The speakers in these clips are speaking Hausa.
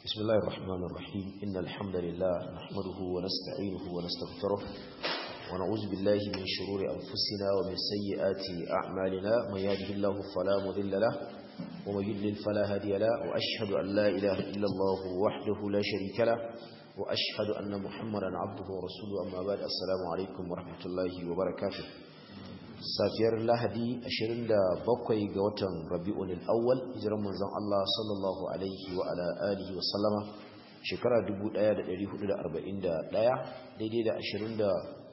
بسم الله الرحمن الرحيم إن الحمد لله نحمده ونستعينه ونستغفره ونعوذ بالله من شرور أنفسنا ومن سيئات أعمالنا من يهده الله فلا مضل له ومن يضلل فلا هادي له وأشهد أن لا إله إلا الله وحده لا شريك له وأشهد أن محمدا عبده ورسوله أما بعد السلام عليكم ورحمة الله وبركاته safiyar lahadi 27 ga watan rabi'un al-awwal hijiran manzon Allah sallallahu alaihi wa ala alihi wa sallama shekara 1441 daidai da 24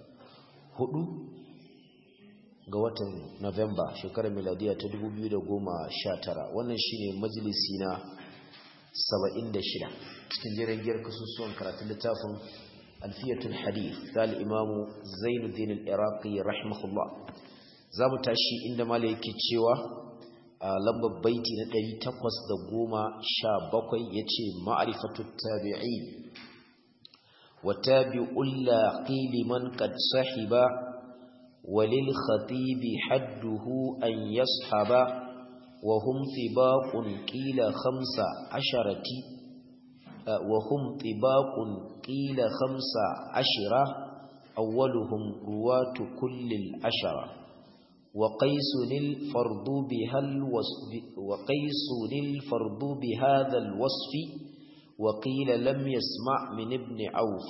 ga watan November shekarar miladiya ta 2019 wannan shine majalisi na 76 cikin jirgin kasusuwan karatun littafin alfiyatul hadith da al-imamu Zainuddin al-Iraqi rahimahullah za mu tashi inda mala yake cewa a lambar baiti na 817 ya ce ma'arifatu tabi'i wa tabi'ul laqili man qad sahiba walil khatibi hadduhu an yashaba wa hum tibaqun qila khamsa asharati wa hum tibaqun qila khamsa ashira awwaluhum ruwatu kullil ashara وقيس الفرض بها الوصف وقيس الفرض بهذا الوصف وقيل لم يسمع من ابن عوف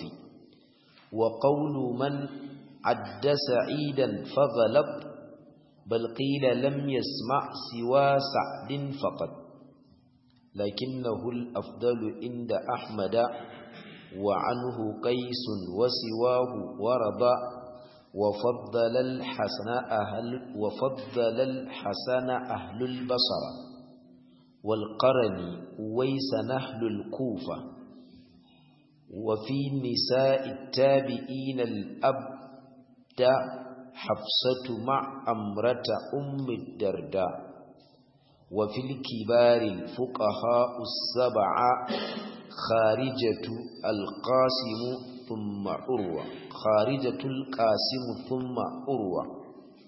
وقول من عد سعيدا فغلب بل قيل لم يسمع سوى سعد فقط لكنه الأفضل عند أحمد وعنه قيس وسواه ورد وفضل الحسن أهل وفضل الحسن أهل البصر والقرن ويس نهل الكوفة وفي نساء التابعين الأبد حفصة مع أمرة أم الدرداء وفي الكبار الفقهاء السبعة خارجة القاسم ثم عروة خارجة القاسم ثم عروة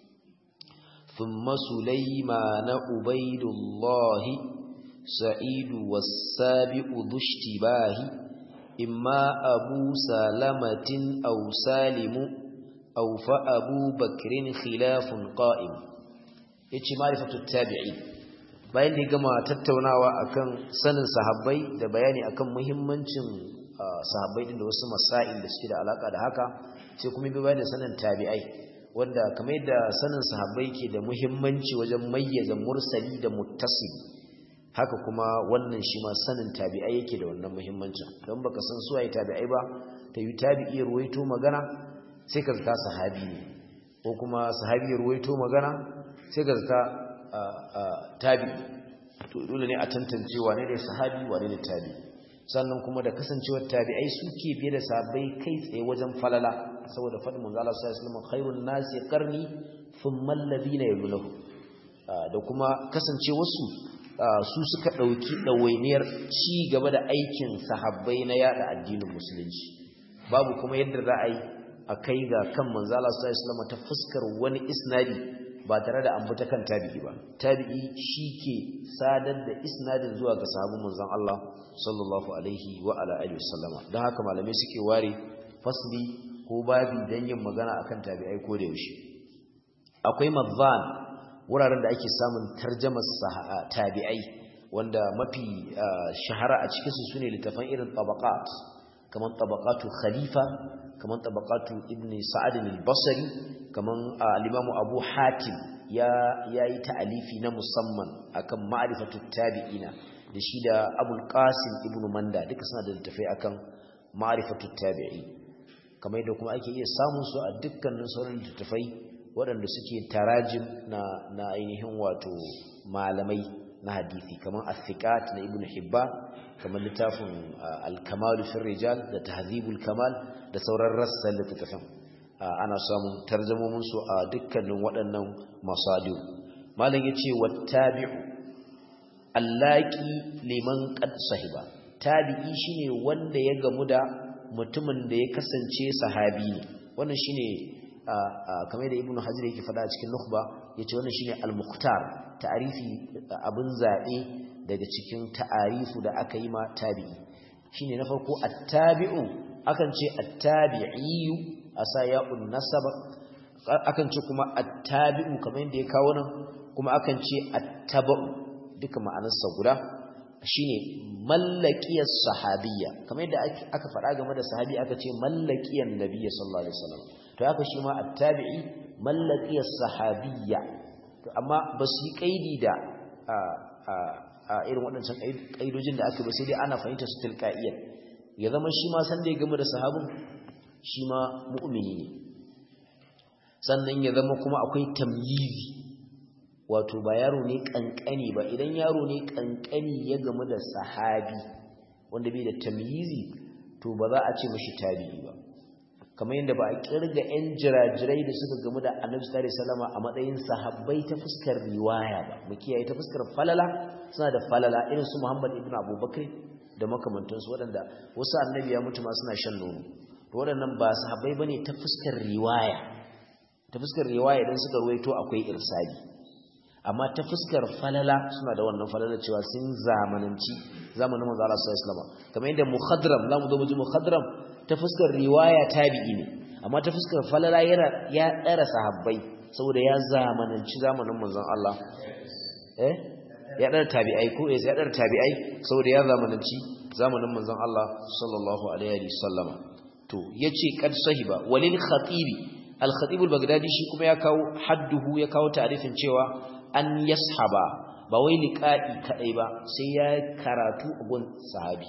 ثم سليمان عبيد الله سعيد والسابع ذو اشتباه إما أبو سالمة أو سالم أو فأبو بكر خلاف قائم يتش معرفة التابعين bayan da gama tattaunawa akan sanin sahabbai da bayani akan muhimmancin sahabbai din da wasu masail da suke da alaka da haka sai kuma bi bayan da sanin tabi'ai wanda kamar yadda sanin sahabbai ke da muhimmanci wajen mayyaza mursali da muttasil haka kuma wannan shi ma sanin tabi'ai yake da wannan muhimmancin don baka san su ai tabi'ai ba ta yi tabi'i ruwaito magana sai ka zata sahabi ne ko kuma sahabi ruwaito magana sai ka zata tabi to dole ne a tantance wane ne sahabi wane ne tabi sannan kuma da kasancewar tabi'ai suke biye da sahabbai kai tsaye wajen falala saboda faɗin manzo Allah sallallahu alaihi wasallam khairun nasi qarni thumma alladhina yalunahu da kuma kasancewar su su suka dauki dawainiyar ci gaba da aikin sahabbai na yada addinin musulunci babu kuma yadda za a yi a kai ga kan manzo Allah sallallahu alaihi wasallam ta fuskar wani isnadi ba tare da an fita kan tabi'i ba tabi'i shike sadar da isnadin zuwa ga sahabban manzon Allah sallallahu alaihi wa ala alihi wasallama dan haka malamai suke ware fasli ko babi dan yin magana akan tabi'ai ko da yaushe akwai madhan wuraren da ake samun tarjumar tabi'ai wanda mafi shahara a cikin su sune littafan irin tabaqat kaman tabaqatu khalifa kaman tabaqatu ibni sa'ad al-basri kaman al-imamu abu hatim ya yayi ta'alifi na musamman akan ma'rifatu tabi'ina da shi da abul qasim ibnu manda duka suna da littafai akan ma'rifatu tabi'i kamar yadda kuma ake iya samun su a dukkanin sauran littafai waɗanda suke tarajim na na ainihin wato malamai na hadisi kamar as-siqat na ibnu hibban kamar littafin al-kamal fi rijal da tahzibul kamal da sauran rassan littafin ana samun tarjumomin su a dukkanin waɗannan masadiu malam yace wattabi'u allaki liman qad sahiba tabi'i shine wanda ya gamu da mutumin da ya kasance sahabi ne wannan shine kamar da ibnu hazir yake faɗa a cikin nukhba yace wannan shine al-muqtar ta'arifi abin zabe daga cikin ta'arifu da aka yi ma tabi'i shine na farko attabi'u akan ce attabi'iyu asa ya'un nasaba akan ce kuma attabi'u kamar yadda ya kawo nan kuma akan ce attaba'u duka ma'anarsa guda shine mallakiyar sahabiyya kamar yadda aka faɗa game da sahabi aka ce mallakiyar nabiyyi sallallahu alaihi wasallam to haka shi ma attabi'i mallakiyar sahabiyya to amma ba su yi kaidi da a irin waɗancan kaidojin da aka ba sai dai ana fahimta su tilqa'iyyar ya zama shi ma san da ya game da sahabin shi ma mu'mini ne sannan ya zama kuma akwai tamyizi wato ba yaro ne kankani ba idan yaro ne kankani ya gamu da sahabi wanda bai da tamyizi to ba za a ce mashi tabi'i ba kamar yadda ba a kirga yan jirajirai da suka gamu da annabi sallallahu alaihi wasallam a matsayin sahabbai ta fuskar riwaya ba mu kiyaye ta fuskar falala suna da falala irin su Muhammad ibn Abubakar da makamantansu waɗanda wasu annabi ya mutu ma suna shan nono to waɗannan ba sahabbai bane ta fuskar riwaya ta fuskar riwaya idan suka ruwaito akwai irsali amma ta fuskar falala suna da wannan falala cewa sun zamananci zamanin manzo Allah sallallahu alaihi wasallam kamar yadda mukhadram zamu zo mu ji mukhadram ta fuskar riwaya tabi'i ne amma ta fuskar falala yana ya dara sahabbai saboda ya zamananci zamanin manzon Allah eh ya dara tabi'ai ko ya dara tabi'ai saboda ya zamananci zamanin manzon Allah sallallahu alaihi wasallam to yace kad sahiba walil khatibi al khatib al baghdadi shi kuma ya kawo hadduhu ya kawo ta'rifin cewa an yashaba ba wai liqa'i kadai ba sai ya karatu a gun sahabi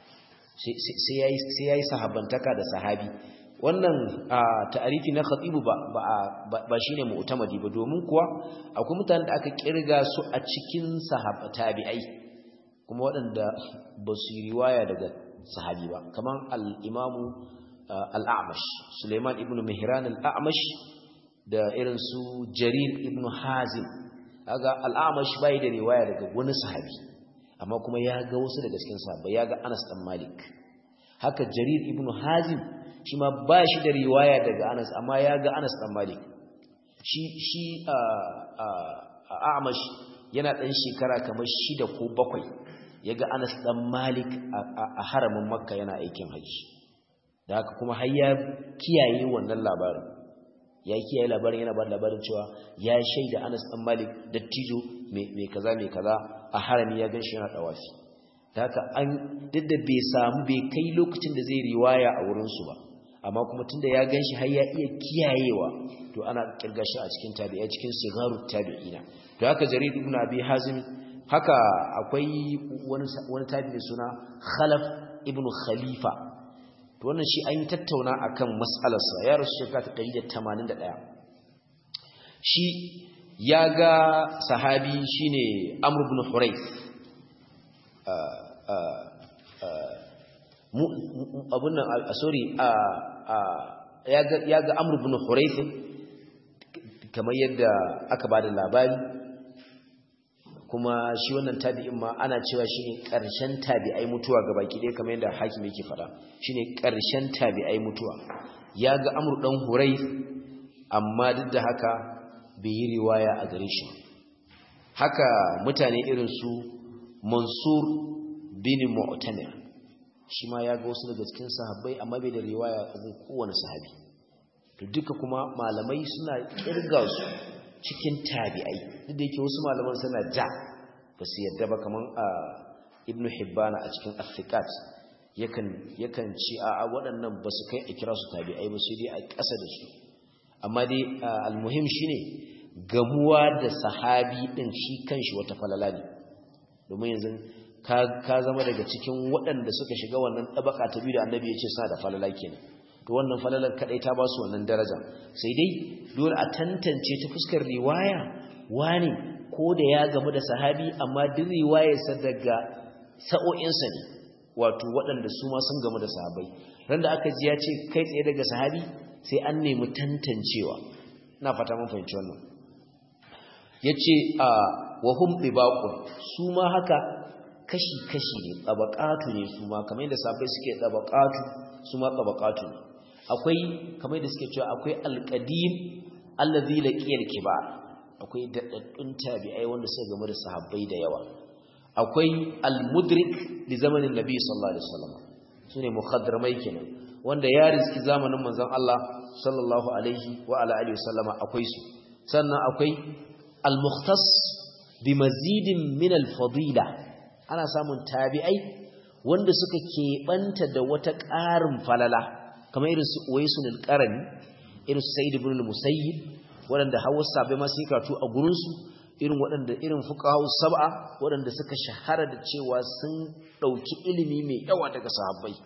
sai yayi sai yayi sahabantaka da sahabi wannan ta'arifi na khatibu ba ba shine mu'tamadi ba domin kuwa akwai mutanen da aka kirga su a cikin sahaba tabi'ai kuma waɗanda ba su yi riwaya daga sahabi ba kaman al-imamu al-a'mash Suleiman ibn Mihran al-a'mash da irin su Jarir ibn Hazim kaga al-a'mash bai da riwaya daga wani sahabi amma kuma ya ga wasu daga cikin sahabbai ya ga Anas dan Malik haka Jarir ibn Hazim shi ma ba shi da riwaya daga Anas amma ya ga Anas dan Malik shi shi a Amash yana dan shekara kamar shida ko bakwai yaga Anas dan Malik a haramin Makka yana aikin haji da haka kuma har ya kiyaye wannan labarin ya kiyaye labarin yana ba labarin cewa ya shaida Anas dan Malik dattijo mai kaza mai kaza a harami ya ganshi yana dawafi da haka an duk da bai samu bai kai lokacin da zai riwaya a wurinsu ba amma kuma tunda ya ganshi har ya iya kiyayewa to ana kirga shi a cikin tabi'a cikin sigaru tabi'ina to haka jarir ibn abi hazim haka akwai wani wani tabi'i suna khalaf ibn khalifa to wannan shi an yi tattauna akan mas'alarsa ya rasu shekara ta 181 shi ya ga sahabi shine amr ibn hurayth abun nan sorry ya ga amr ibn hurayth kamar yadda aka bada labari kuma shi wannan tabi'in ma ana cewa shine karshen tabi'ai mutuwa gabaki ɗaya kamar yadda hakimi yake fada shine karshen tabi'ai mutuwa ya ga amr dan hurayth amma duk da haka bai yi riwaya a gare shi haka mutane irin su mansur bin mu'tamir shi ma ya ga wasu daga cikin sahabbai amma bai da riwaya a kowane sahabi to duka kuma malamai suna kirga su cikin tabi'ai duk da yake wasu malaman suna ja ba su yadda ba kaman a ibnu hibbana a cikin athiqat yakan yakan ci a waɗannan ba su kai a kira su tabi'ai ba sai dai a ƙasa da su amma dai almuhim shine gamuwa da sahabi din shi kanshi wata falala ne domin yanzu ka zama daga cikin waɗanda suka shiga wannan ɗabaka ta biyu da annabi ya ce suna da falala kenan to wannan falalar kaɗai ta ba su wannan daraja sai dai dole a tantance ta fuskar riwaya wani ko da ya gamu da sahabi amma duk riwayarsa daga sa'o'insa ne wato waɗanda su ma sun gamu da sahabai ran da aka ji ya ce kai tsaye daga sahabi sai an nemi tantancewa ina fata mun fahimci wannan yace a wahum bibaqun su ma haka kashi-kashi ne tsabakatu ne su ma kamar yadda sabai suke tsabakatu su ma tsabakatu ne akwai kamar yadda suke cewa akwai alƙadim allazi laqiyal kibar akwai daɗaɗɗun tabi'ai wanda suka game da sahabbai da yawa akwai almudrik li zamanin nabi sallallahu alaihi wasallam sune mukhadramai kenan wanda ya riski zamanin manzon Allah sallallahu alaihi wa ala alihi wasallama akwai su sannan akwai al-mukhtas bi mazidin min al-fadila ana samun tabi'ai wanda suka keɓanta da wata ƙarin falala kamar irin su Uwaisul al-Qarani irin su Sayyid ibn al-Musayyib waɗanda hawa sabai ma sun karatu a gurin su irin waɗanda irin fuqaha sab'a waɗanda suka shahara da cewa sun ɗauki ilimi mai yawa daga sahabbai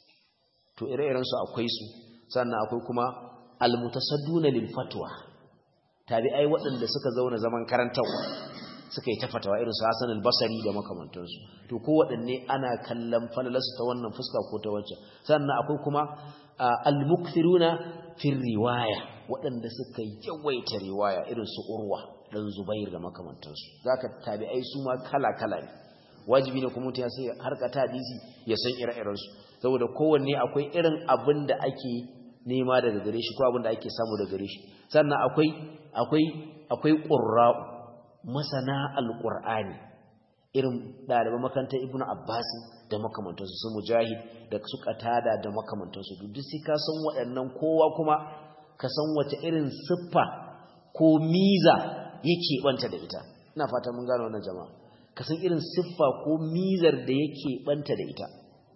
to ire-iren su akwai su sannan akwai kuma al-mutasadduna lil fatwa tabi'ai waɗanda suka zauna zaman karantawa suka yi ta fatawa irin su Hassan al-Basri da makamantansu to ko waɗanne ana kallon falalarsu ta wannan fuska ko ta wacce sannan akwai kuma al-mukthiruna fi riwaya waɗanda suka yawaita riwaya irin su Urwa dan Zubair da makamantansu zaka tabi'ai su ma kala-kala ne wajibi ne kuma mutum ya sai harka ta hadisi ya san ire-iren su saboda kowanne akwai irin abin da ake nema daga gare shi ko abin da ake samu daga gare shi sannan akwai akwai akwai qurra'u masana alƙur'ani irin ɗaliban makarantar ibnu abbas da makamantansu su mujahid da su qatada da makamantansu duk sai ka san waɗannan kowa kuma ka san wace irin siffa ko miza yake banta da ita ina fata mun gane wannan jama'a ka san irin siffa ko mizar da yake banta da ita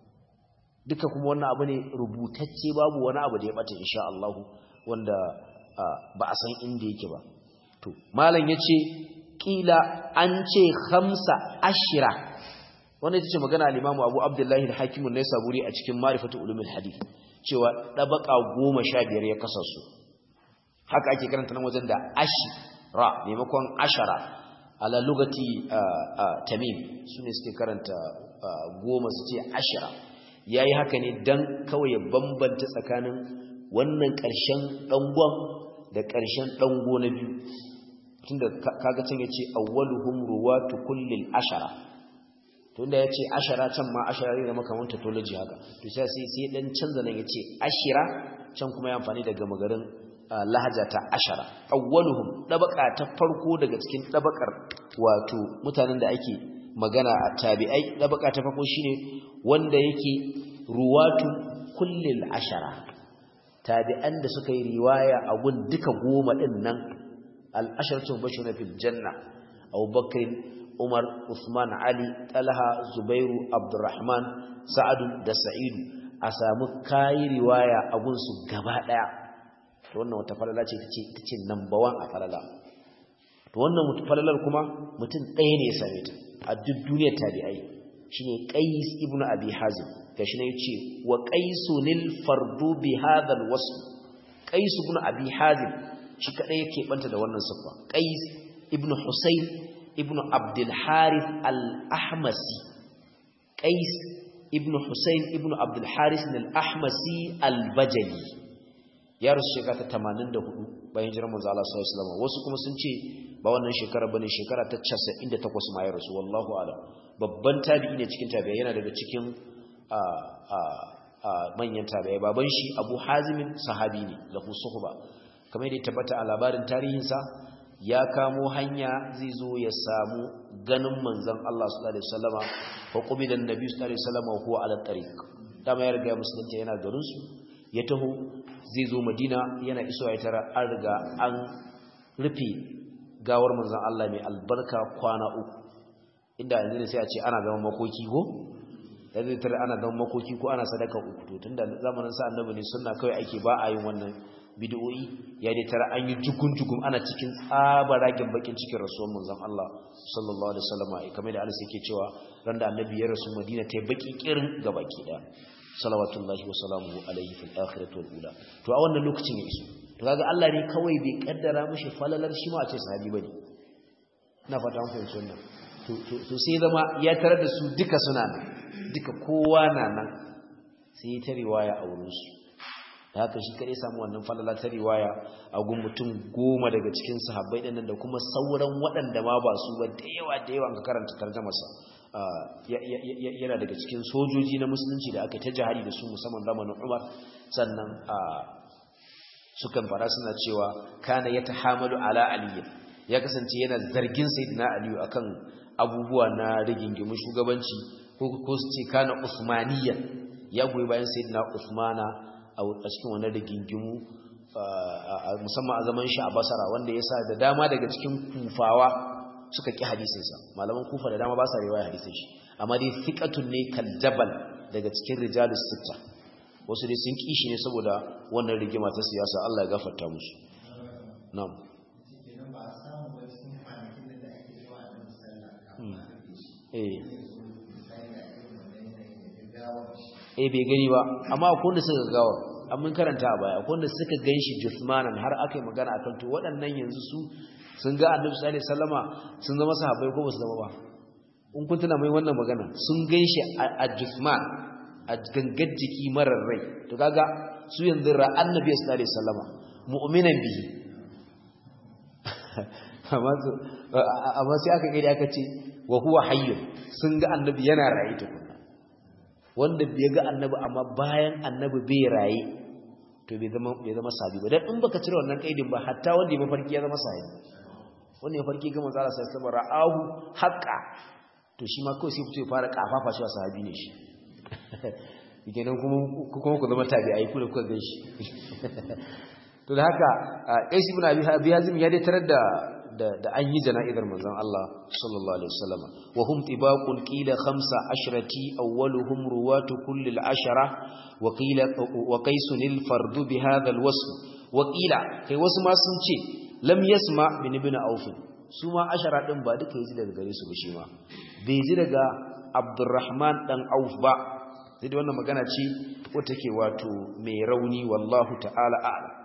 duka kuma wannan abu ne rubutacce babu wani abu da ya bata insha Allah wanda ba a san inda yake ba to malam yace kila an ce khamsa ashira wannan ita ce magana al-Imam Abu Abdullah al-Hakim an-Naisaburi a cikin Ma'rifatu Ulumul Hadith cewa dabaka 15 ya kasasu haka ake karanta nan wajen da ashira maimakon ashara ala lugati tamim sune suke karanta goma su ce ashira yayi haka ne dan kawai ya bambanta tsakanin wannan ƙarshen dangon da ƙarshen dango na biyu tunda kaga can yace awwaluhum ruwatu kullil ashara tunda yace ashara can ma ashara ne zama kamar tautology haka to sai sai sai dan canza nan yace ashira can kuma ya amfani daga magarin lahaja ta ashara awwaluhum dabaka ta farko daga cikin dabakar wato mutanen da ake magana a tabi'ai dabaka ta farko shine wanda yake ruwatu kullil ashara tabi'an da suka yi riwaya a gun duka goma din nan al'asharatu bashuna fil janna Abu Bakr Umar Uthman Ali Talha Zubairu Abdurrahman Sa'ad da Sa'id a samu kai riwaya a gunsu gaba daya to wannan wata falala ce tace tace number 1 a falala to wannan falalar kuma mutum ɗaya ne ya same ta a duk duniyar tabi'ai shine Qais ibn Abi Hazim gashi ne yace wa Qaisunil fardu bi hadha al-wasf Qais ibn Abi Hazim shi kadai yake banta da wannan siffa Qais ibn Husayn ibn Abdul Harith al-Ahmasi Qais ibn Husayn ibn Abdul Harith al-Ahmasi al-Bajali ya rusu shekara ta 84 bayan jiran manzo Allah sallallahu alaihi wasallam wasu kuma sun ce ba wannan shekara bane shekara ta 98 ma ya rasu wallahu a'lam babban tabi'i ne cikin tabi'i yana daga cikin a a manyan tabi'ai baban shi Abu Hazim sahabi ne lahu suhba kamar da ya tabbata a labarin tarihinsa ya kamo hanya zai zo ya samu ganin manzon Allah sallallahu alaihi wasallama fa qubidan nabi sallallahu alaihi wasallama huwa ala tariq dama ya riga musulunta yana garin su ya taho zai zo Madina yana iso ya tara an riga an rufe gawar manzon Allah mai albarka kwana uku inda yanzu ne sai a ce ana zaman makoki ko yanzu tare ana zaman makoki ko ana sadaka uku to tunda zamanin sa annabi ne sunna kawai ake ba a yin wannan bid'o'i ya dai tara an yi jukun-jukun ana cikin tsabaragen bakin cikin rasuwar manzon Allah sallallahu alaihi wasallam kamar da Allah yake cewa ran da annabi ya rasu Madina ta baki kirin ga baki da salawatullahi wa salamuhu alaihi fil akhirati wal ula to a wannan lokacin ya iso to kaga Allah ne kawai bai kaddara mishi falalar shi ma a ce sahabi bane ina fata mun fahimci wannan to to sai zama ya tarar da su duka suna nan duka kowa na nan sai ya ta riwaya a wurin su da haka shi kare samu wannan falala ta riwaya a gun mutum goma daga cikin sahabbai din da kuma sauran waɗanda ma ba su ba da yawa da yawa an ka karanta tarjumarsa yana daga cikin sojoji na musulunci da aka ta jihari da su musamman zamanin Umar sannan sukan fara suna cewa kana ya tahamalu ala aliyu ya kasance yana zargin sayyidina aliyu akan abubuwa na rigingimin shugabanci ko ko su ce kana usmaniya ya goyi bayan sayyidina Uthmana a cikin wannan rigingimu musamman a zaman shi a Basra wanda yasa da dama daga cikin kufawa suka ki hadisin sa malaman kufa da dama ba sa riwaya hadisin shi amma dai thiqatun ne kal jabal daga cikin rijalus sitta wasu dai sun kishi ne saboda wannan rigima ta siyasa Allah ya gafarta musu na'am eh eh bai gani ba amma akwai wanda suka gawa an mun karanta a baya akwai wanda suka ganshi jismanan har aka yi magana akan to waɗannan yanzu su sun ga annabi sallallahu alaihi wasallama sun zama sahabbai ko ba su zama ba in kun tuna mai wannan magana sun ganshi a jisman a gangar jiki marar rai to kaga su yanzu ra annabi sallallahu alaihi wasallama mu'minan bihi amma sai aka gani aka ce wa huwa hayyun sun ga annabi yana raye tukuna wanda bai ga annabi amma bayan annabi bai raye to bai zama bai zama sabi ba dan in baka cire wannan kaidin ba hatta wanda ya mafarki ya zama sabi wanda ya farki ga manzo Allah sallallahu alaihi ra'ahu haqqa to shi ma kawai sai fito ya fara kafafa shi sahabi ne shi kenan kuma kuma ku zama tabi'ai ku da kuka gan shi to da haka Qais ibn Abi Hazim ya dai tarar da da an yi jana'izar manzon Allah sallallahu alaihi wasallam wa hum tibaqul qila khamsa ashrati awwaluhum ruwatu kulli al-ashara wa qila wa qaisun al-fardu bi hadha al-wasf wa qila kai wasu ma sun ce lam yasma bin ibn auf su ma ashara din ba duka yaji daga gare su ba shi ma bai ji daga Abdurrahman dan Auf ba sai da wannan magana ce wata take wato mai rauni wallahu ta'ala a'lam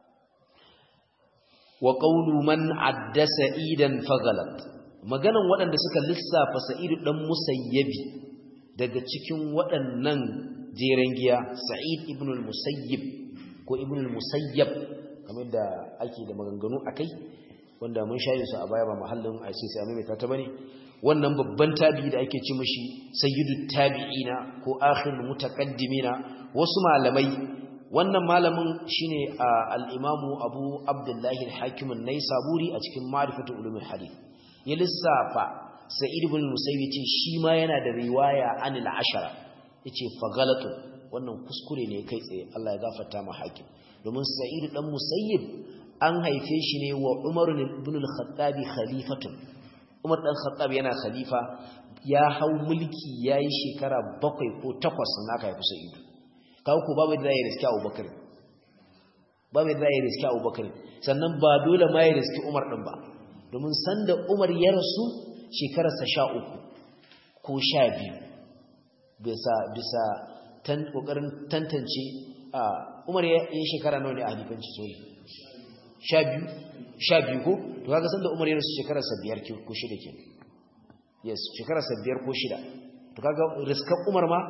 wa qawlu man adda sa'idan faghalat maganan waɗanda suka lissafa sa'idu dan musayyabi daga cikin waɗannan jeren giya sa'id ibn al-musayyib ko ibn al-musayyab kamar da ake da maganganu akai wanda mun shayin su a baya ba mahallin a ce sai a maimaita ta bane wannan babban tabi'i da ake ci mishi sayyidu tabi'ina ko akhirul mutaqaddimina wasu malamai wannan malamin shine al-imamu Abu Abdullah al-Hakim an-Naisaburi a cikin Ma'rifatul Ulumul Hadith ya lissafa Sa'id ibn Musayyib ce shi ma yana da riwaya anil ashara yace fa galatu wannan kuskure ne kai tsaye Allah ya gafarta ma hakim domin Sa'id dan Musayyib an haife shi ne wa Umar ibn al-Khattab khalifatun Umar dan Khattab yana khalifa ya hau mulki yayi shekara bakwai ko takwas sannan aka haifi Sa'id kawo ku babu da ya riski abubakar babu da ya riski abubakar sannan ba dole ma ya riski umar ɗin ba domin sanda umar ya rasu shekararsa sha uku ko sha biyu bisa bisa ƙoƙarin tantance umar ya yi shekara nawa ne a halifanci sori sha biyu sha biyu ko to kaga sanda umar ya rasu shekararsa biyar ko shida ke yes shekararsa biyar ko shida to kaga riskan umar ma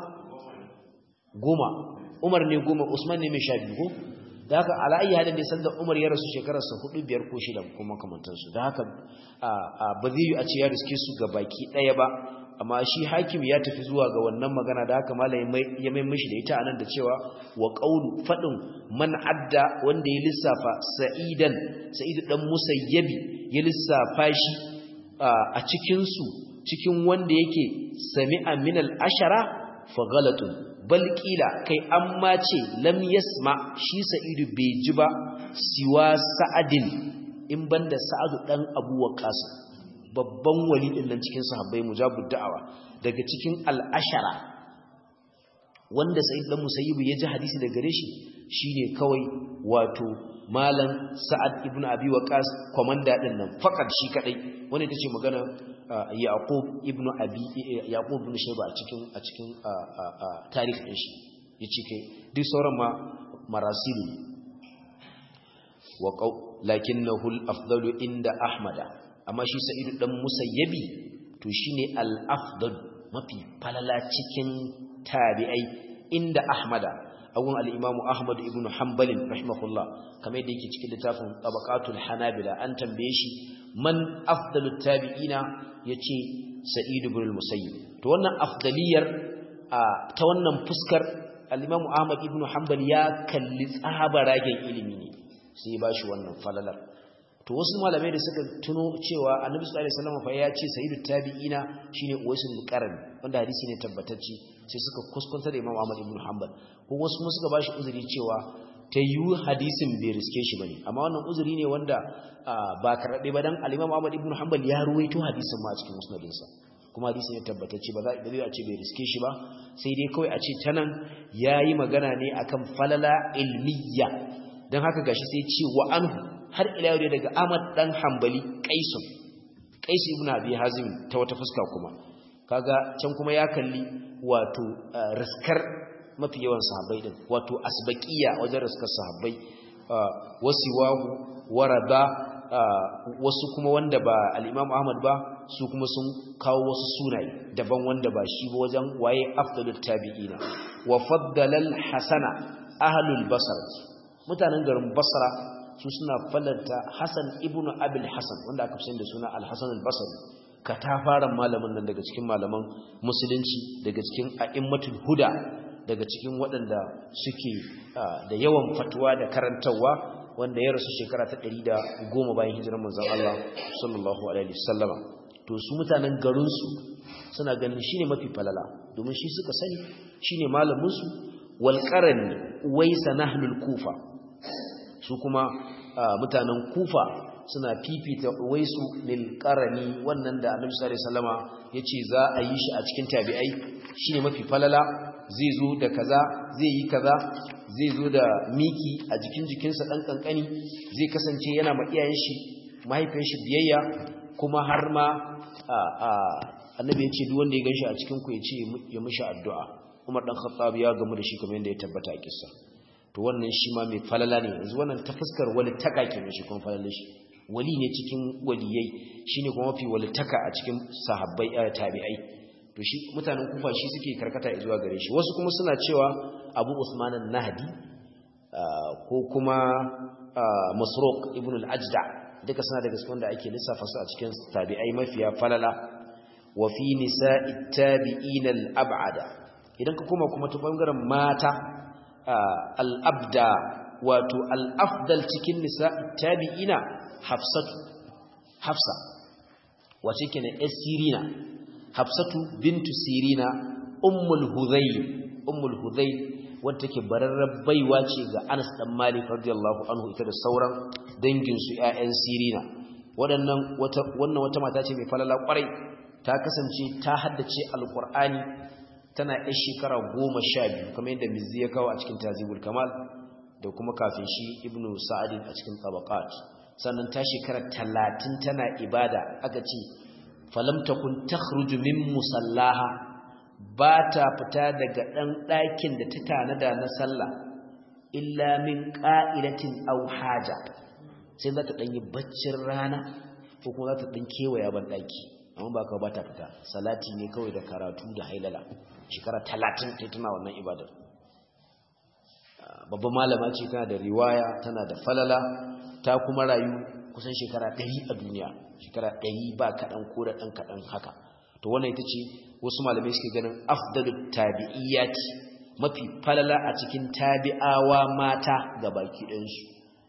goma Umar ne goma Usman ne mai sha biyu ko da haka ala ayi hadin da sanda Umar ya rasu shekararsa hudu biyar ko shida kuma kamantansu da haka ba zai yi a ce ya riske su ga baki ɗaya ba amma shi hakim ya tafi zuwa ga wannan magana da haka malam ya mai mishi da ita anan da cewa wa qawlu fadin man adda wanda ya lissafa sa'idan sa'id dan musayyabi ya lissafa shi a cikin su cikin wanda yake sami'a min al-ashara fa ghalatun bal kila kai amma ce lam yasma shi sa'idu bai ji ba siwa sa'adin in banda sa'adu dan abu waqas babban wali din nan cikin sahabbai mujabud da'awa daga cikin al-ashara wanda sa'id dan musayyib ya ji hadisi daga gare shi shine kawai wato malam sa'ad ibn abi waqas komanda din nan fakat shi kadai wanda tace magana yaqub ibn abi yaqub ibn shayba a cikin a cikin tarihi din shi yace kai duk sauran ma marasilu wa qaw lakinnahu al-afdalu inda ahmada amma shi sa'id dan musayyabi to shine al-afdal mafi falala cikin tabi'ai inda ahmada awun al-imamu ahmad ibn hanbal rahimahullah kamar yadda yake cikin littafin tabaqatul hanabila an tambaye shi man afdalut tabi'ina yace sa'id ibn al-musayyib to wannan afdaliyar ta wannan fuskar al-imamu ahmad ibn hanbal ya kalli tsabaragen ilimi ne sai ya bashi wannan falalar to wasu malamai da suka tuno cewa annabi sallallahu alaihi wasallam fa ya ce sayyidu tabi'ina shine uwaisul qarni wanda hadisi ne tabbatacce sai suka kuskunta da Imam Ahmad ibn Hanbal ko wasu kuma suka bashi uzuri cewa ta yi hadisin bai riske shi bane amma wannan uzuri ne wanda ba karɓe ba dan al-Imam Ahmad ibn Hanbal ya ruwaito hadisin ma a cikin musnadinsa kuma hadisi ne tabbatacce ba za a ce bai riske shi ba sai dai kawai a ce tanan yayi magana ne akan falala ilmiya dan haka gashi sai ce wa anhu har ila yau daga Ahmad dan Hanbali Qaisun Qais ibn Abi Hazim ta wata fuska kuma kaga can kuma ya kalli wato riskar mafi yawan sahabbai din wato asbaqiya wajen riskar sahabbai wasiwahu warada wasu kuma wanda ba al-Imam Ahmad ba su kuma sun kawo wasu sunaye daban wanda ba shi ba wajen waye afdalut tabi'ina wa faddala al-hasana ahlul basra mutanen garin basra su suna fallanta Hassan ibn Abil Hassan wanda aka fi da suna Al-Hassan al-Basri katafaren malamin nan daga cikin malaman musulunci daga cikin a'immatul huda daga cikin waɗanda suke da yawan fatuwa da karantarwa wanda ya rasu shekara ta 110 bayan hijirar manzon Allah sallallahu alaihi wasallama to su mutanen garin su suna ganin shine mafi falala domin shi suka sani shine malamin su wal qarani waysa nahlul kufa su kuma mutanen kufa suna fifita waisu lil qarani wannan da annabi sallallahu alaihi wasallama yace za a yi shi a cikin tabi'ai shine mafi falala zai zo da kaza zai yi kaza zai zo da miki a jikin jikinsa dan kankani zai kasance yana ma iyayen shi mahaifiyar shi biyayya kuma har ma annabi yace duk wanda ya ganshi a cikin ku yace ya mishi addu'a Umar dan Khattab ya gamu da shi kamar yadda ya tabbata a kissa to wannan shi ma mai falala ne yanzu wannan ta fuskar wali taka kenan shi kuma falala shi wali ne cikin waliyai shine kuma mafi wali taka a cikin sahabbai tabi'ai to shi mutanen kufa shi suke karkata zuwa gare shi wasu kuma suna cewa Abu Usman an-Nahdi ko kuma Masruq ibn al-Ajda duka suna daga cikin da ake lissafa su a cikin tabi'ai mafiya falala wa fi nisa'it tabi'in al-ab'ada idan ka koma kuma ta bangaren mata al'abda wato al'afdal cikin nisa tabi'ina hafsatu hafsa wace ke na sirina hafsatu bintu sirina ummul hudayl ummul hudayl wadda take bararrar baiwa ce ga anas dan malik radiyallahu anhu ita da sauran danginsu 'ya'yan sirina waɗannan wata wannan wata mata ce mai falala kwarai ta kasance ta haddace alqur'ani tana yar shekara goma sha biyu kamar yadda mizzi ya kawo a cikin tazibul kamal da kuma kafin shi ibnu sa'adin a cikin tabaqat sannan ta shekara talatin tana ibada aka ce falam takun takhruju min musallaha ba ta fita daga ɗan ɗakin da ta tanada na sallah illa min qa'ilatin aw haja sai za ta ɗanyi baccin rana ko kuma za ta ɗan kewaya ban ɗaki amma ba ka ba ta fita salati ne kawai da karatu da hailala shekara talatin ta tana wannan ibadar babban malama ce tana da riwaya tana da falala ta kuma rayu kusan shekara ɗari a duniya shekara ɗari ba kaɗan ko da ɗan kaɗan haka to wannan ita ce wasu malamai suke ganin afdalut tabi'iyyati mafi falala a cikin tabi'awa mata ga baki ɗansu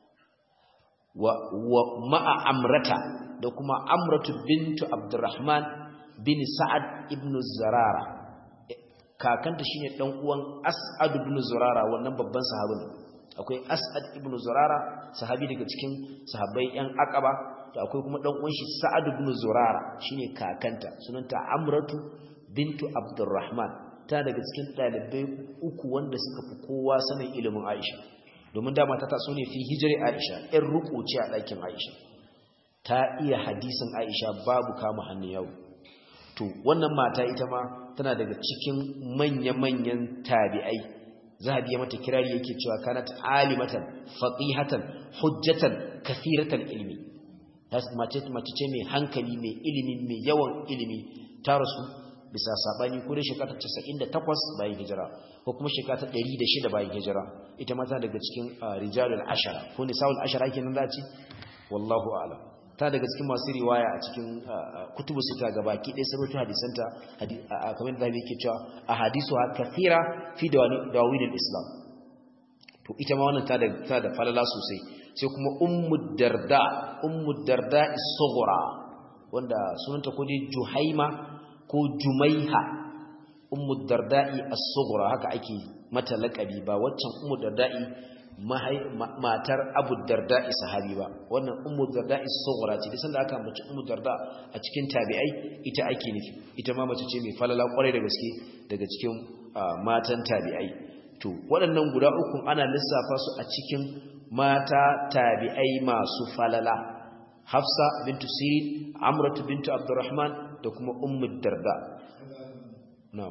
wa, wa ma'a amrata da kuma amratu bintu abdurrahman bin sa'ad ibn zarara kakanta shine dan uwan As'ad ibn Zurara wannan babban sahabin akwai As'ad ibn Zurara sahabi daga cikin sahabbai yan Aqaba to akwai kuma dan uwan shi Sa'ad ibn Zurara shine kakanta sunanta Amratu bintu Abdurrahman ta daga cikin dalibai uku wanda suka fi kowa sanin ilimin Aisha domin dama ta taso ne fi hijri Aisha ɗan ruku ce a ɗakin Aisha ta iya hadisin Aisha babu kama hannun yau to wannan mata ita ma tana daga cikin manya-manyan tabi'ai zahabi ya mata kirari yake cewa kanat alimatan faqihatan hujjatan kathiratan ilmi mace mace ce mai hankali mai ilimi mai yawan ilimi ta rasu bisa sabani ko da shekara 98 bayan hijira ko kuma shekara 106 bayan hijira ita ma ta daga cikin rijalul ashara ko nisaul ashara kenan da ce wallahu a'lam ta daga cikin masu riwaya a cikin kutubu sita ga baki ɗaya sarautu hadisanta kamar da yake cewa a hadisu ha kathira fi dawawin islam to ita ma wannan ta da ta da falala sosai sai kuma ummu darda ummu darda as-sughra wanda sunanta ko dai juhaima ko jumaiha ummu darda'i as-sughra haka ake mata laqabi ba waccan ummu darda'i matar abu darda'i sahabi ba wannan ummu darda'i as-sughra ce sanda aka mace ummu darda a cikin tabi'ai ita ake nufi ita ma mace ce mai falala kwarai da gaske daga cikin matan tabi'ai to waɗannan guda uku ana lissafa su a cikin mata tabi'ai masu falala hafsa bintu sirin amratu bintu abdurrahman da kuma ummu darda na'am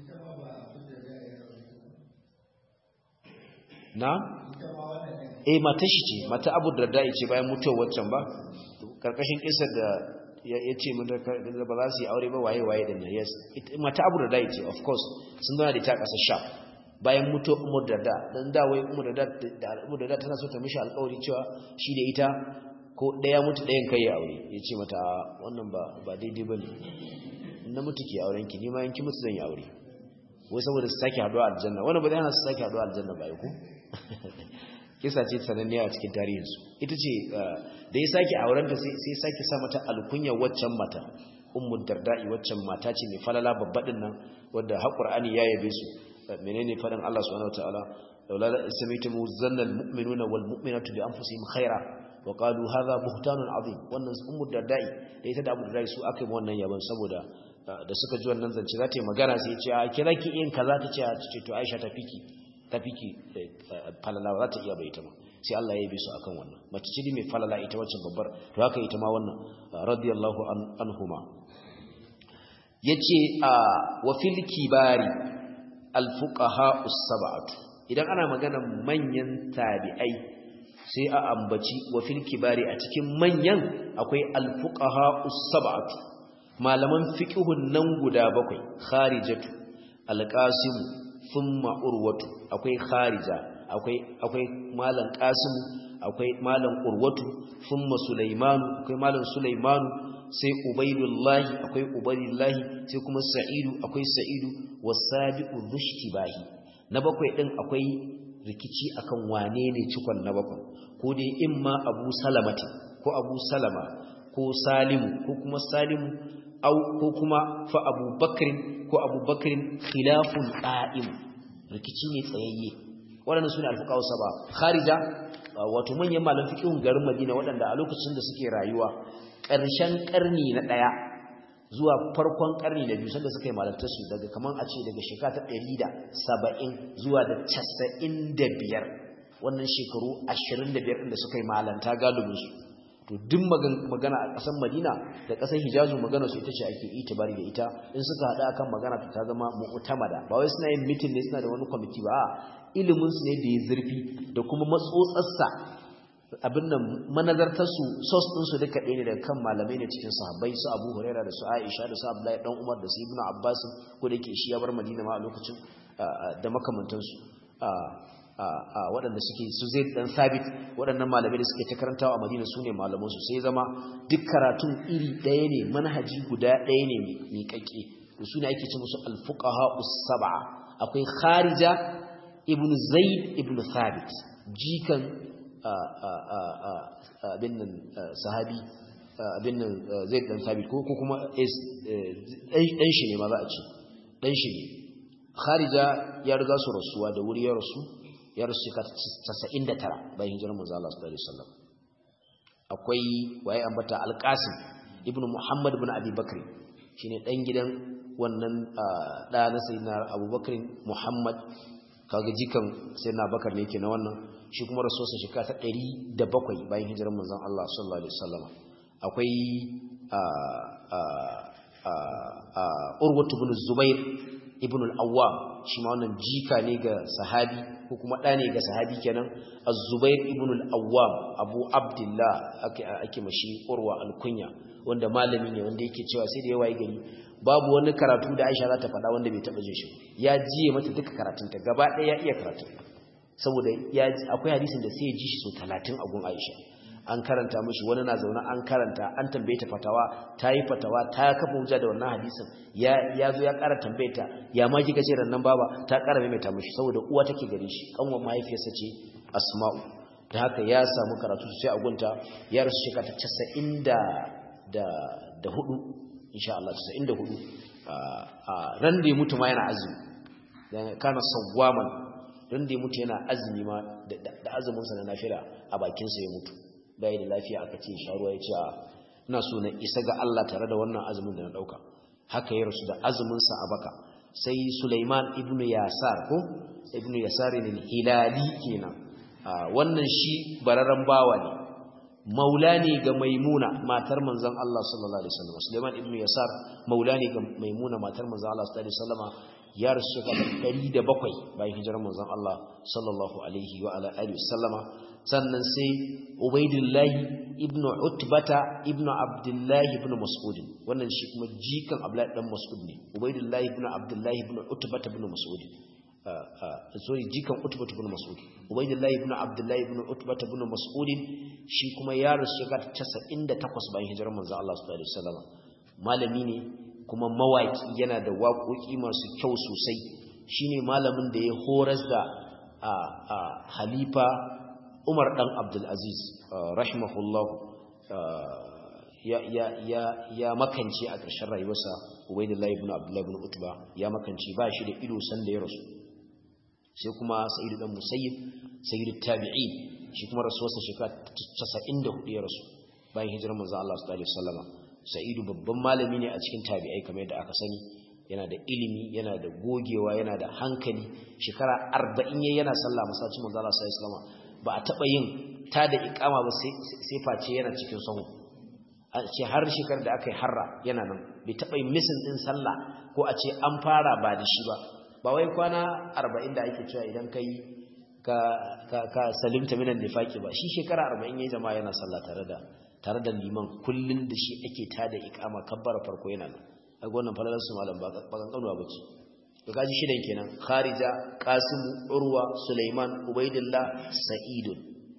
na eh mata shi ce mata abu darda ce bayan mutuwar waccan ba karkashin kisar da ya ce mun da ba za su yi aure ba waye waye da ne yes mata abu darda ce of course sun zana da ta kasar sha bayan mutuwar umar darda dan da wai umar darda da umar darda tana so ta mishi alƙawari cewa shi da ita ko ɗaya mutu ɗayan kai ya aure ya ce mata wannan ba ba daidai ba ne na mutu ke auren ki ni ma yanki mutu zan yi aure wai saboda su sake haɗuwa aljanna wannan ba zai hana su sake haɗuwa aljanna ba ku kisa ce sananniya a cikin tarihinsu ita ce da ya sake aurenta sai sake sa mata alkunya waccan mata ummu darda'i waccan mata ce mai falala babbaɗin nan wadda haƙur'ani ya yabe su menene faɗin Allah subhanahu wataala laula sami'tum zanna almu'minuna walmu'minatu bi anfusihim khaira wa qalu hadha buhtanun azim wannan ummu darda'i da ita da abu darda'i su aka yi wannan yaban saboda da suka ji wannan zance za ta yi magana sai ya ce a kira ki yin kaza ta ce a ce to Aisha ta fiki ta fiki falala za ta iya bai ita ma sai Allah ya yi su akan wannan mace ce mai falala ita wacce babbar to haka ita ma wannan radiyallahu anhuma yace a wa fil kibari al fuqaha us-sab'atu idan ana magana manyan tabi'ai sai a ambaci wa fil kibari a cikin manyan akwai al fuqaha us-sab'atu malaman fiqhun nan guda bakwai kharijatu al-qasim thumma urwatu akwai kharija akwai akwai malam qasim akwai malam urwatu thumma sulaiman akwai malam sulaiman sai ubaidullahi akwai ubaidullahi sai kuma sa'idu akwai sa'idu wasabiqu dhushtibahi na bakwai din akwai rikici akan wane ne cikon na bakwai ko dai imma abu salamati ko abu salama ko salimu ko kuma salimu au ko kuma fa abubakrin ko abubakrin khilafun qa'im rikici ne tsayayye waɗannan sune alfuqaha saba kharija wato manyan malam fiqhun garin Madina waɗanda a lokacin da suke rayuwa ƙarshen ƙarni na ɗaya zuwa farkon ƙarni na biyu sanda suka yi malantar su daga kaman a ce daga shekara ta ɗari da saba'in zuwa da casa'in da biyar wannan shekaru ashirin da biyar da suka yi malanta galibinsu to duk magana a ƙasar madina da ƙasar hijazu magana su ita ce ake itibari da ita in suka haɗa akan magana ta zama mu'tamada ba wai suna yin mitin ne suna da wani kwamiti ba ilimin su ne da ya zurfi da kuma matsotsarsa abin nan manazartar su sos din su duka ɗaya ne daga kan malamai ne cikin sahabbai su Abu Huraira da su Aisha da su Abdullahi dan Umar da su Ibn Abbas ko da yake shi ya bar Madina ma a lokacin da makamantansu waɗanda suke su zai ɗan sabit waɗannan malamai da suke ta karantawa a madina su ne malamansu sai zama duk karatun iri ɗaya ne manhaji guda ɗaya ne miƙaƙe da su ne ake ce musu alfuqaha us-sab'a akwai kharija ibn zaid ibn thabit jikan abin nan sahabi abin nan zaid dan thabit ko kuma ɗan shi ne ma za a ce ɗan shi ne kharija ya riga su rasuwa da wuri ya rasu ya rasu shekara 99 bayan hijirar manzo Allah sallallahu alaihi wasallam akwai waye ambata alqasim ibnu muhammad ibn abi bakr shine dan gidan wannan da na sayyidina abubakar muhammad kaga jikan sayyidina bakar ne yake na wannan shi kuma rasuwarsa shekara ta 107 bayan hijirar manzon Allah sallallahu alaihi wasallam akwai urwatu ibn zubair ibn al-awwam shi ma wannan jika ne ga sahabi ko kuma ɗa ne ga sahabi kenan az-zubair ibn al-awwam abu abdullah ake ake mashi urwa al-kunya wanda malami ne wanda yake cewa sai da yawa gari babu wani karatu da Aisha za ta faɗa wanda bai taɓa jin shi ya jiye mata duka karatunta gaba ɗaya ya iya karatu saboda ya akwai hadisin da sai ya ji shi so 30 a gun Aisha an karanta mishi wani na zaune an karanta an tambaye ta fatawa ta yi fatawa ta kafa hujja da wannan hadisin ya ya zo ya ƙara tambaye ta ya ma kika ce rannan baba ta ƙara maimaita mishi saboda uwa take gare shi kanwa mahaifiyarsa ce asma'u da haka ya samu karatu sai a gunta ya rasu shekara ta 90 da da hudu insha Allah 94 a ran da ya mutu ma yana azumi dan kana sawwaman ran da ya mutu yana azumi ma da azumin sa na nafila a bakin sa ya mutu bai da lafiya aka ce sharuwa ya ce ina so na isa ga Allah tare da wannan azumin da na dauka haka ya rasu da azumin sa a baka sai Sulaiman ibn Yasar ko ibn Yasar ne hilali kenan wannan shi bararren bawa ne maula ne ga maimuna matar manzon Allah sallallahu alaihi wasallam Sulaiman ibn Yasar maula ne ga maimuna matar manzon Allah sallallahu alaihi wasallam ya rasu shekara 107 bayan hijirar manzon Allah sallallahu alaihi wa ala alihi wasallama sannan sai Ubaidillah ibn Utbata ibn Abdullah ibn Mas'ud wannan shi kuma jikan Abdullah dan Mas'ud ne Ubaidillah ibn Abdullah ibn Utbata ibn Mas'ud sorry jikan Utbata ibn Mas'ud Ubaidillah ibn Abdullah ibn Utbata ibn Mas'ud shi kuma ya rasu shekara 98 bayan hijirar manzon Allah sallallahu alaihi wasallam malami ne kuma mawaki yana da waƙoƙi masu kyau sosai shine malamin da ya horas da halifa Umar dan Abdul Aziz rahimahullah ya ya ya ya makance a ƙarshen rayuwarsa Ubaydullah ibn Abdullah ibn Utba ya makance ba shi da ido san da ya rasu sai kuma Sa'id dan Musayyib Sayyid tabi'in shi kuma rasuwarsa shekara 94 ya rasu bayan hijirar manzo Allah sallallahu alaihi wasallam Sa'idu babban malami ne a cikin tabi'ai kamar yadda aka sani yana da ilimi yana da gogewa yana da hankali shekara 40 yayin yana sallah masallacin manzo Allah sallallahu alaihi wasallam ba a taba yin ta da iqama ba sai sai face yana cikin sahu a ce har shekar da aka yi harra yana nan bai taba yin misin din sallah ko a ce an fara ba da shi ba ba wai kwana 40 da ake cewa idan kai ka ka ka salimta minan nifaqi ba shi shekara 40 yayin jama'a yana sallah tare da tare da liman kullun da shi ake tada iqama kabbara farko yana nan kaga wannan falalar su malam ba kan kanuwa bace to kaji shidan kenan kharija qasim urwa sulaiman ubaidillah sa'id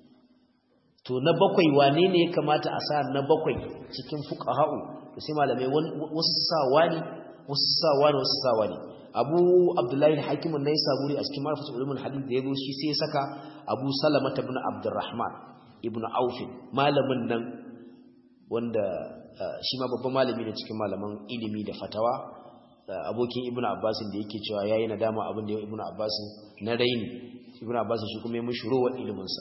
to na bakwai wane ne ya kamata a sa na bakwai cikin fuqaha'u to sai malamai wasu sa wani wasu sa wani wasu sa wani abu abdullahi al-hakim an-naisaburi a cikin marfatu ulumul hadith da yazo shi sai ya saka abu salama ibn abdurrahman ibn auf malamin nan wanda shi ma babban malami ne cikin malaman ilimi da fatawa abokin ibn abbas da yake cewa yayi nadama abin da ibn abbas na raini ibn abbas shi kuma ya mushi ruwa ilimin sa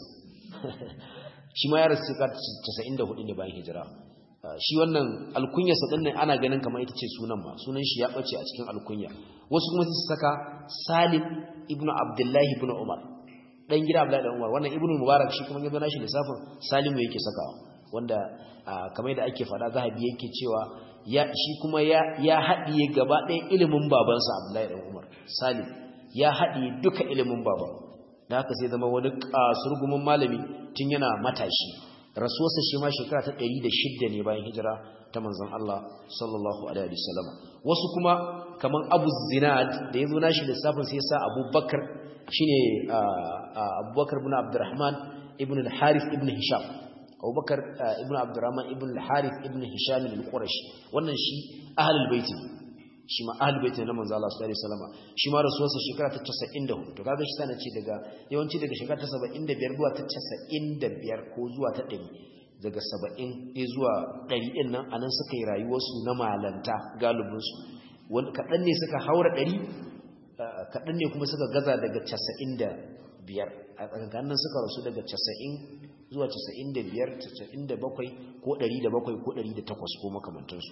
shi ma ya rasu ka 94 ne bayan hijira shi wannan alkunya sa din ana ganin kamar ita ce sunan ma sunan shi ya bace a cikin alkunya wasu kuma su saka salim ibn abdullahi ibn umar dan gida abdullahi ibn umar wannan ibn mubarak shi kuma yazo nashi lissafin salimu yake sakawa wanda kamar da ake fada zahabi yake cewa ya shi kuma ya ya hadiye gaba ɗaya ilimin babansa Abdullahi dan Umar Salim ya hadiye duka ilimin baban da haka sai zama wani kasurgumin malami tun yana matashi rasuwarsa shi ma shekara ta 106 ne bayan hijira ta manzon Allah sallallahu alaihi wasallam wasu kuma kaman Abu Zinad da yazo nashi lissafin sai sa Abu Bakar shine Abubakar ibn Abdurrahman ibn al-Harith ibn Hisham abubakar ibn abdurrahman ibn al-harith ibn hisham al-qurashi wannan shi ahlul bait shi ma ahlul bait na manzo Allah sallallahu alaihi wasallam shi ma rasuwarsa shekara ta 94 to kaga shi tana ce daga yawanci daga shekara ta 75 zuwa ta 95 ko zuwa ta 100 daga 70 zuwa 100 din nan anan suka yi rayuwarsu na malanta galibin su wani kadan ne suka haura 100 kadan ne kuma suka gaza daga 95 a tsakankanin suka rasu daga 90 zuwa 95 97 ko 107 ko 108 ko makamantansu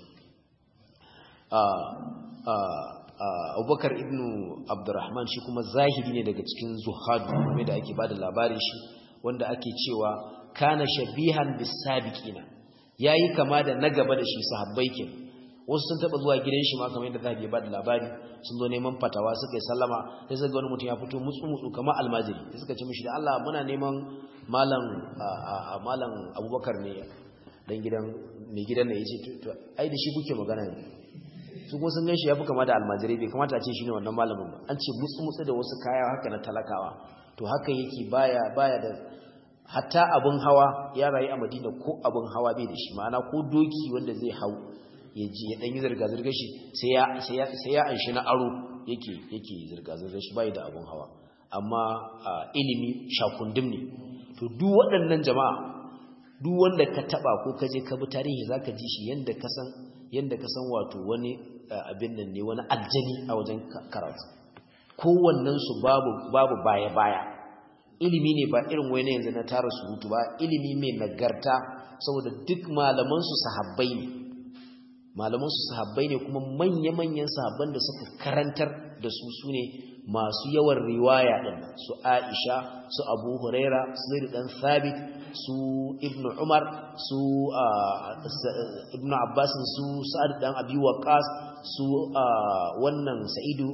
abubakar ibn abdurrahman shi kuma zahiri ne daga cikin zuhadu kuma da ake bada labarin shi wanda ake cewa kana shabihan bisabiqina yayi kama da na gaba da shi sahabbai ke wasu sun taba zuwa gidan shi ma kamar yadda zahabi ya bada labari sun zo neman fatawa suka yi sallama sai suka ga wani mutum ya fito mutsu mutsu kamar almajiri sai suka ce mishi da Allah muna neman malam malam Abubakar ne dan gidan mai gidan ne yace to ai da shi kuke magana ne su kuma sun ganshi yafi kama da almajiri bai kamata a ce shine wannan malamin ba an ce mutsu mutsu da wasu kaya haka na talakawa to haka yake baya baya da hatta abun hawa ya rayu a Madina ko abun hawa bai da shi ma'ana ko doki wanda zai hau ya ji ya ɗanyi zirga-zirga shi sai ya anshi na aro yake yake zirga-zirga shi bai da abun hawa amma ilimi shakundim ne to to duk waɗannan jama'a duk wanda ka taba ko ka je ka bi tarihi zaka ji shi yanda ka san yanda ka san wato wani abin nan ne wani aljani a wajen karatu kowannen su babu babu baya baya ilimi ne ba irin wani yanzu na tara surutu ba ilimi mai nagarta saboda duk malaman su sahabbai ne malaman su sahabbai ne kuma manya-manyan sahabban da suka karantar da su sune masu yawan riwaya din su Aisha su Abu Huraira su Zaid dan Thabit su Ibn Umar su Ibn Abbas su Sa'ad dan Abi Waqqas su wannan Sa'idu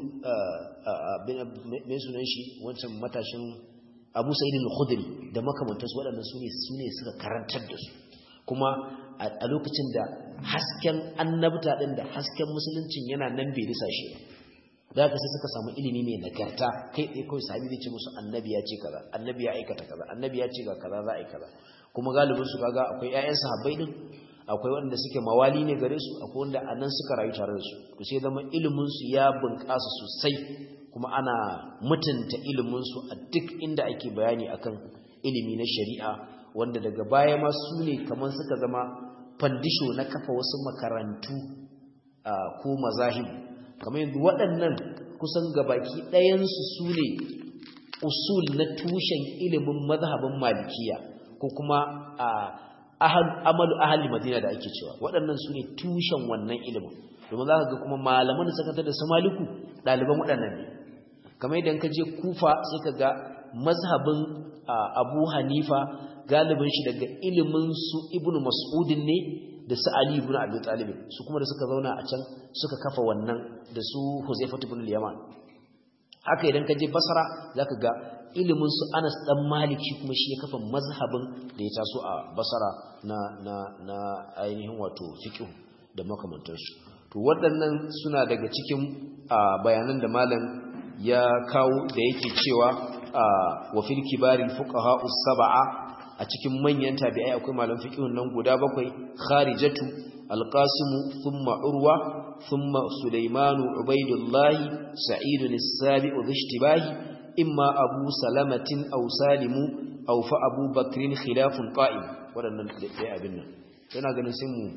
me sunan shi wancan matashin Abu Sa'id al-Khudri da makamantansu waɗannan sune sune suka karantar da su kuma a lokacin da hasken annabta din da hasken musuluncin yana nan bai risa shi da haka sai suka samu ilimi mai nagarta kai tsaye kawai sahabi zai ce musu annabi ya ce kaza annabi ya aikata kaza annabi ya ce ga kaza za a yi kaza kuma galibin su kaga akwai ƴaƴan sahabbai din akwai wanda suke mawali ne gare su akwai wanda anan suka rayu tare da su to sai zama ilimin su ya bunƙasa sosai kuma ana mutunta ilimin su a duk inda ake bayani akan ilimi na shari'a wanda daga baya ma su ne kamar suka zama fandisho na kafa wasu makarantu ko mazahibu kamar yadda waɗannan kusan gabaki ɗayansu su ne usul na tushen ilimin mazhabin malikiya ko kuma amalu ahali madina da ake cewa waɗannan su ne tushen wannan ilimin domin za ka ga kuma malaman da suka da su maliku ɗaliban waɗannan ne kamar yadda ka je kufa sai ka ga mazhabin abu hanifa galibin shi daga ilimin su ibnu mas'udin ne da su Ali ibn Abi Talib su kuma da suka zauna a can suka kafa wannan da su Huzaifah ibn al-Yaman haka idan ka je Basra zaka ga ilimin su Anas dan Maliki kuma shi ya kafa mazhabin da ya taso a Basra na na na ainihin wato fiqh da makamantansu to waɗannan suna daga cikin bayanan da malam ya kawo da yake cewa wa fil kibari fuqaha us-sab'a a cikin manyan tabi'ai akwai malam fiqhun nan guda bakwai kharijatu alqasim thumma urwa thumma sulaiman ubaidullah sa'id as-sabi'u dhishtibahi imma abu salamatin aw salimu aw fa abu bakrin khilafun qa'im wadannan dai abin nan yana ganin sai mu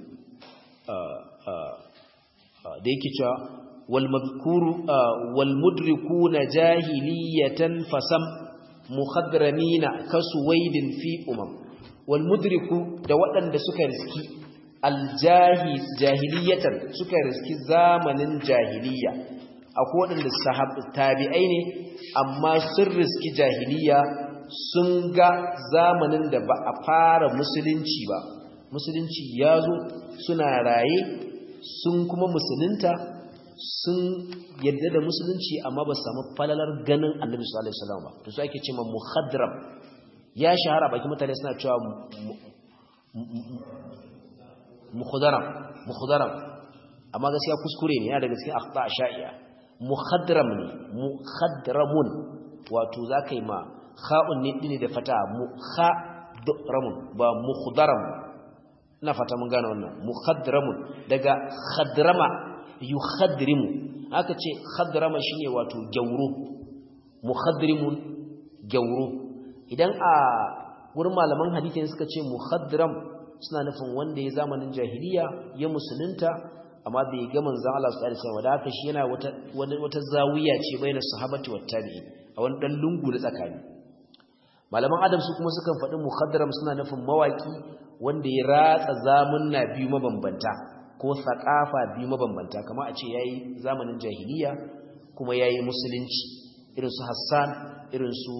da yake cewa wal madhkuru wal mudrikuna jahiliyatan fasam muhadramina kasuwaidin fi umam wal mudriku da waɗanda suka riski aljahi jahiliyatan suka riski zamanin jahiliya akwai waɗanda sahab tabi'ai ne amma sun riski jahiliya sun ga zamanin da ba a fara musulunci ba musulunci ya zo suna raye sun kuma musulunta sun yadda da musulunci amma ba samu falalar ganin annabi sallallahu alaihi wasallam ba to su ake cewa muhadram ya shahara baki mutane suna cewa mukhadaram mukhadaram amma gaskiya kuskure ne yana daga cikin akhta sha'iya muhadram ne muhadramun wato zakai ma kha'un ne dine da fata muhadramun ba mukhadaram ina fata mun gane wannan muhadramun daga khadrama yukhadrimu aka ce khadrama shine wato gauro mukhadrimun gauro idan a wurin malaman hadisi suka ce mukhadram suna nufin wanda ya zamanin jahiliya ya musulunta amma bai ga manzon Allah sallallahu alaihi wasallam da haka shi yana wata wata zawiya ce baina sahabati wat tabi'i a wani dan lungu na tsakani malaman adam su kuma sukan faɗi mukhadram suna nufin mawaki wanda ya ratsa zamunna biyu mabambanta ko saƙafa biyu mabambanta kama a ce ya yi zamanin jahiliya kuma ya yi musulunci irinsu hassan irinsu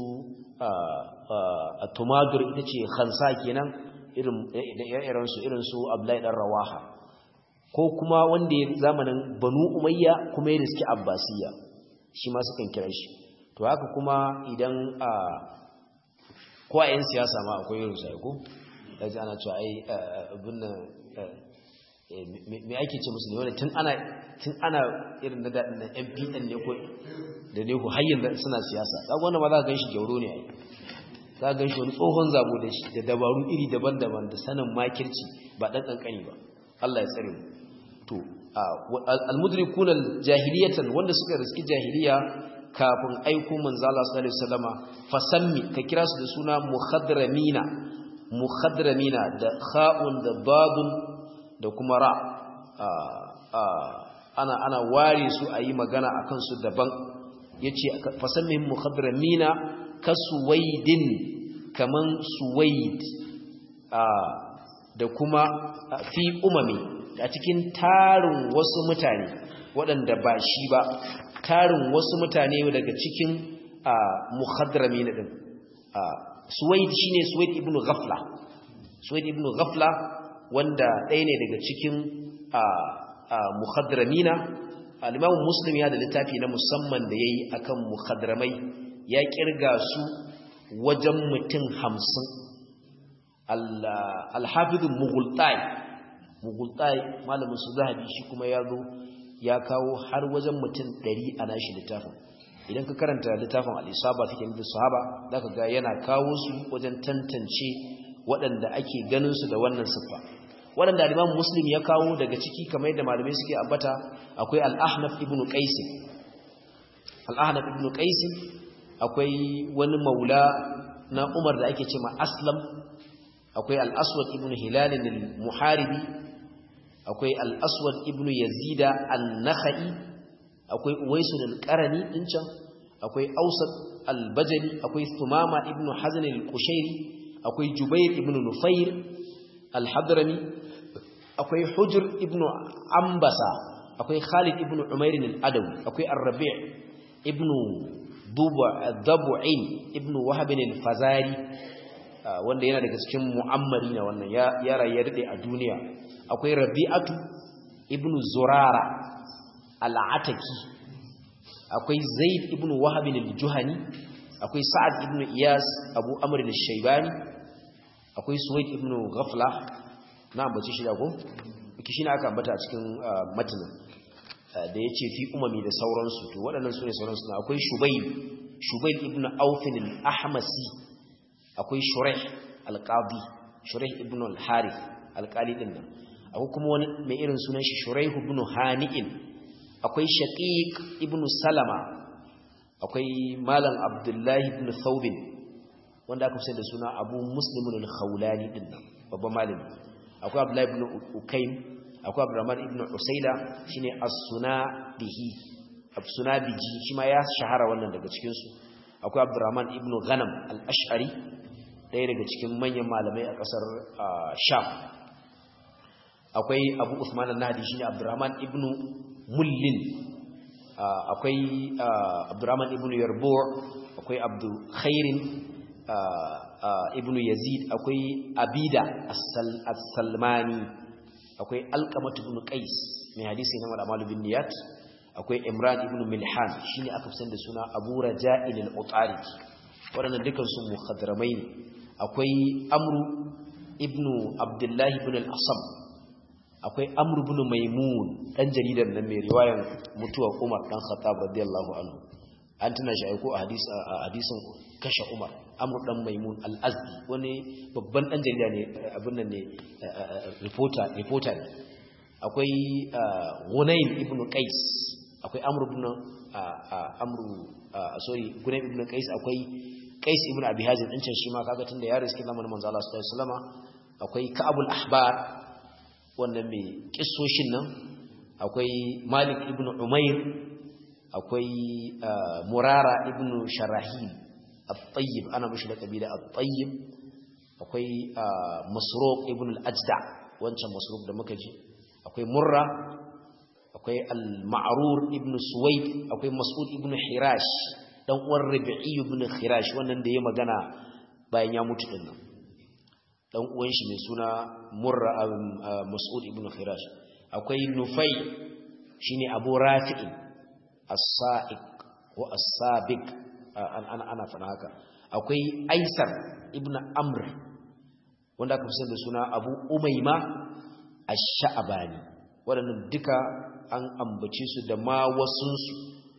a tumadur ita ce hansa kenan irinsu irinsu abdullahi ɗan rawaha ko kuma wanda ya zamanin banu umayya kuma ya riski abbasiya shi ma sukan kira shi to haka kuma idan a ko a 'yan siyasa ma akwai irin sa ko yaji ana cewa ai abin nan me ake ce musu ne wanda tun ana tun ana irin na daɗin na MPN ne ko da ne ku hayyin da suna siyasa kaga wannan ma za ka ganshi gyauro ne ai za ka ganshi wani tsohon zabo da shi da dabaru iri daban-daban da sanin makirci ba dan kankani ba Allah ya tsare mu to al-mudrikun al-jahiliyatan wanda suka riski jahiliya kafin aiko manzo Allah sallallahu alaihi wasallama fasammi ka kira su da suna mukhadramina mukhadramina da kha'un da dadun da kuma ra ana ana ware su ayi magana akan su daban yace fasammi mukhadramina kasuwaidin kaman suwaid da kuma fi umami a cikin tarin wasu mutane waɗanda ba shi ba tarin wasu mutane daga cikin muhadrami na ɗin suwaid shi ne suwaid ibn ghafla suwaid ibn ghafla wanda ɗaya ne daga cikin muhadramina alimamun muslim ya da littafi na musamman da ya yi akan muhadramai ya kirga su wajen mutum hamsin alhafizun mughultai mughultai malamin su zahabi shi kuma ya zo ya kawo har wajen mutum ɗari a nashi littafin idan ka karanta littafin al'isaba take nufin sahaba za ka ga yana kawo su wajen tantance waɗanda ake ganin su da wannan siffa waɗanda aliman muslim ya kawo daga ciki kamar yadda malamai suke ambata akwai al'ahnaf ibn qaisin al'ahnaf ibn qaisin akwai wani maula na umar da ake ce ma aslam akwai al'aswad ibn hilalin al-muharibi akwai al'aswad ibn yazida al-nakhai akwai uwaisu al-qarani din can akwai ausat al-bajali akwai thumama ibn hazan al-qushairi akwai jubair ibn nufair al-hadrami akwai hujr ibn ambasa akwai khalid ibn umair al-adawi akwai ar-rabi' ibn dabu'in ibn wahab al-fazari wanda yana daga cikin mu'ammari na wannan ya rayu ya dade a duniya akwai rabi'atu ibnu zurara al'ataki akwai zaid ibnu wahab al-juhani akwai sa'ad ibnu iyas abu amr al-shaybani akwai suwaid ibnu ghafla na ambace shi da ko kishi ne aka ambata a cikin matanin da yace fi umami da sauransu to waɗannan sune sauransu akwai shubayl shubayl ibnu aufin al-ahmasi akwai shuraih al-qadi shuraih ibn al-harith al-qali din nan akwai kuma wani mai irin sunan shi shuraih ibn hani'in akwai shaqiq ibn salama akwai malam abdullahi ibn thawbin wanda aka fi da suna abu muslim al-khawlani din nan babban malami akwai abdullahi ibn ukaym akwai abdurrahman ibn usaila shine as-sunabihi as-sunabiji shi ma ya shahara wannan daga cikin su akwai abdurrahman ibn ghanam al-ash'ari ɗaya daga cikin manyan malamai a ƙasar sham akwai abu usman al-nahdi shine abdurrahman ibn mullin akwai abdurrahman ibn yarbu' akwai abdu khairin ibn yazid akwai abida as-salmani akwai alqamat ibn qais mai hadisi na malamal bin niyat akwai imran ibn milhan shine aka fi da suna abu raja'il al-utari waɗannan dukan su mukhadramai ne akwai amru ibn abdullahi ibn al-asam akwai amru ibn maimun dan jaridar nan mai riwayar mutuwar umar dan khattab radiyallahu anhu an tuna shi aiko a hadisin kashe umar amru dan maimun al-azdi wani babban dan jarida ne abin nan ne reporter reporter ne akwai gunayn ibn qais akwai amru ibn amru sorry gunayn ibn qais akwai qais ibn abi hazim din can shi ma kaga tunda ya riski zamanin manzo Allah sallallahu alaihi wasallama akwai ka'abul ahbar wannan mai kissoshin nan akwai malik ibn umair akwai murara ibn sharahil at-tayyib ana mishi da kabila at-tayyib akwai masruq ibn al-ajda wancan masruq da muka ji akwai murra akwai al-ma'rur ibn suwaid akwai mas'ud ibn hirash dan uwan rabi'i ibn hirash wannan da ya magana bayan ya mutu din nan dan uwan shi mai suna murra mas'ud ibn hirash akwai nufai shine abu rafi'in as-sa'iq ko as-sabiq ana ana fada haka akwai aisar ibn amr wanda aka fi da suna abu umayma ash-sha'bani waɗannan duka an ambace su da ma wasunsu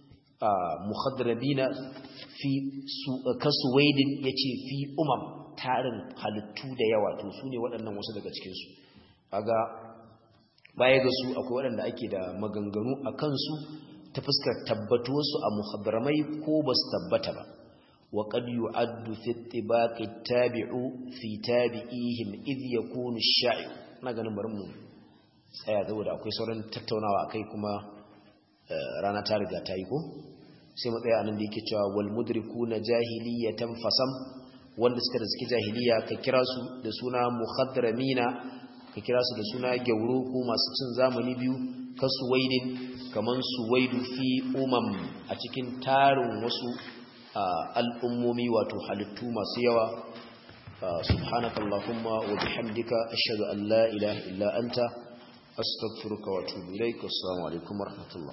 muhadrabina fi kasuwaidin yace fi umam tarin halittu da yawa to su ne waɗannan wasu daga cikinsu kaga baya ga su akwai waɗanda ake da maganganu a kansu ta fuskar tabbatuwarsu a muhadramai ko ba su tabbata ba wa qad yu'addu fi ittibaqi tabi'u fi tabi'ihim idh yakunu ash-sha'i na ganin bari mu tsaya saboda akwai sauran tattaunawa akai kuma rana ta riga ta yi ko sai mu tsaya anan da yake cewa wal mudrikuna jahiliyatan fasam wanda suka da suke jahiliya ka kira su da suna muhadramina ka kira su da suna gyauro ko masu cin zamani biyu ka suwaidin kaman suwaidu fi umam a cikin tarin wasu al'ummomi wato halittu masu yawa subhanakallahumma wa bihamdika ashhadu an la ilaha illa anta astaghfiruka wa atubu ilaik assalamu alaikum warahmatullahi